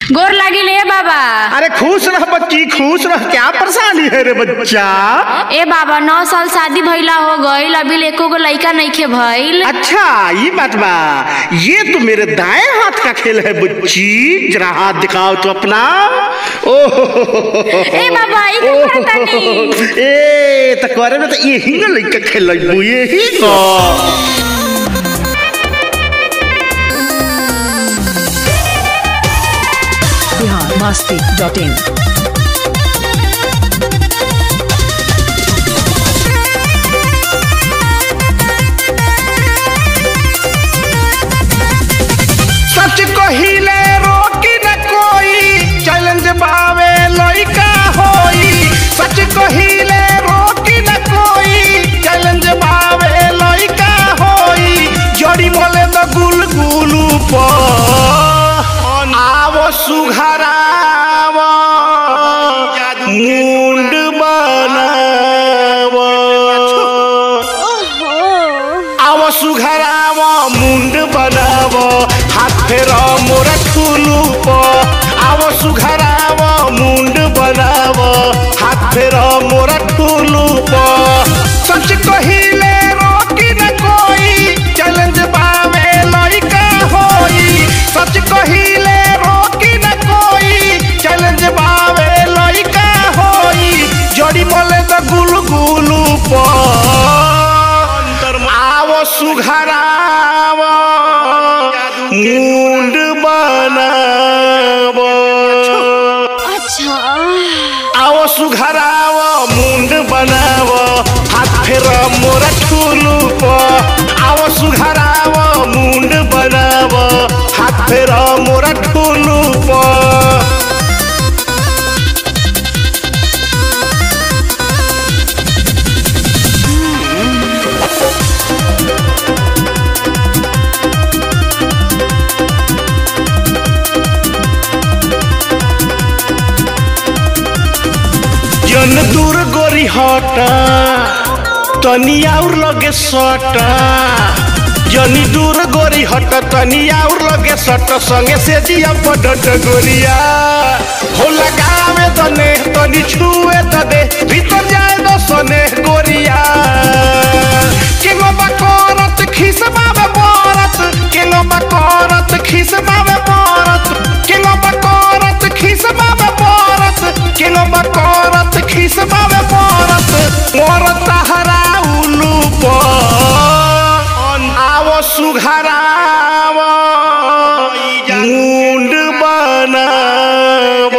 गोर लागी ले बाबा अरे खुश रह बच्ची खुश रह क्या परेशानी है रे बच्चा ए बाबा नौ साल शादी भइला हो गईल अभी एको गो लइका नइखे भइल अच्छा ये बात बा ये तो मेरे दाएं हाथ का खेल है बच्ची जरा हाथ दिखाओ तो अपना ओह ए बाबा ई का करता नहीं ए त करे में तो यही ना लइका खेल यही ना बिहार मस्ती डॉट इन सच कहिले रोकी न कोई चैलेंज बावे लइका होई सच कहिले रोकी न कोई चैलेंज बावे लइका होई जड़ी मोले द गुल गुलू प आवो सुघराव मुंड बनाव आव सुघराव मुंड बनाव हाथ फेर मोर ठुलू प आव सुघराव मुंड बनाव हाथ फेर मोर ठुलू प सच कहिले रोकी न कोई चैलेंज बावे लइका होई सच कहिले रोकी न कोई चैलेंज बावे लइका होई जड़ी मोले द गुलू गुलू प आवो सुघराव मुंड बनाव अच्छा आवो सुघराव मुंड बनाव हाथ फेर मोर ठुलू प आवो सुघराव मुंड बनाव हाथ फेर मोर ठुलू प जन दूर गोरी हटा तनी और लगे सटा जनी दूर गोरी हट तनी और लगे सट संगे से जिया पडट गोरिया हो लगावे तने तनी छुए तदे भीतर जाए दो सने गोरिया केगो बकरत खिसबावे बरत केगो बकरत खिसबावे बरत केगो बकरत खिसबावे बरत केगो बकरत खिसबावे बरत मोर तहरा उलू आवो सुघराव मुंड बनाव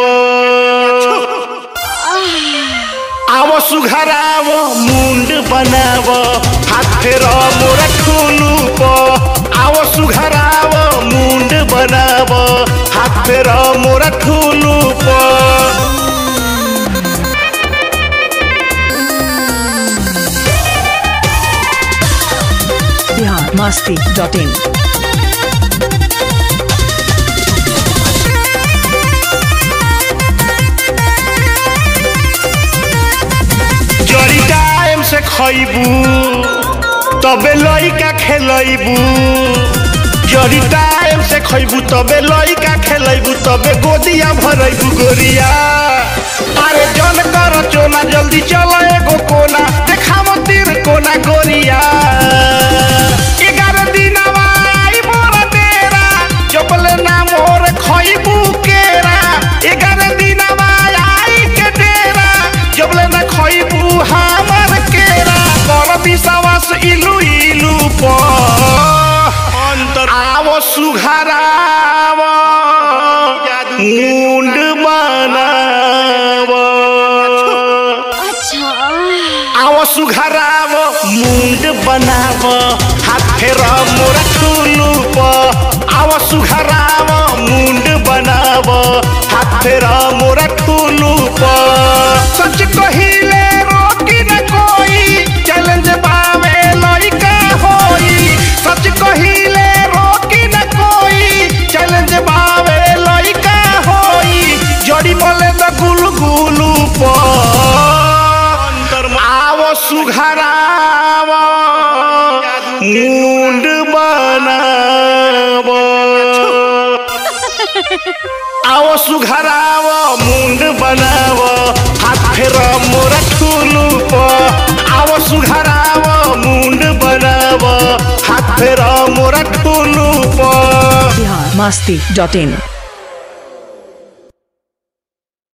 आवो सुघराव मुंड बनाव हाथ फेर मोर ठुलू प आवो सुघराव मुंड बनाव हाथ फेर मोर ठुलू प बिहार मस्ती डॉट इन जड़ी टाइम से खइबू तबे लइका खेलैबू जड़ी टाइम से खइबू तबे लइका खेलैबू तबे गोदिया भरैबू गोरिया अरे जन कर चोना जल्दी चल एगो कोना देखाव तीर कोना गोरिया एगारह दिनवा आई मोर डेरा जबले ना मोर खइबू केरा एगारह दिनवा आई के डेरा जबले ना खइबू हमर केरा कर विश्वास इलू इलू प अंतर आवो सुघराव मुंड बनाव अच्छा आवो सुघराव मुंड बनाव हाथ फेर मोर ठुलू प आवो सुघराव मुंड बनाव हाथ फेर मोर ठुलू प सच कहिले रोकी न कोई चैलेंज बावे लइका होई सच कहिले रोकी न कोई चैलेंज बावे लइका होई जड़ी बोले द गुलू गुलू प आवो सुघराव मुंड बनाव आओ सुघराव मुंड बनाव हाथ फेर मोरा ठुलू प आओ सुघराव मुंड बनाव हाथ फेर मोरा ठुलू प बिहार मस्ती डॉट इन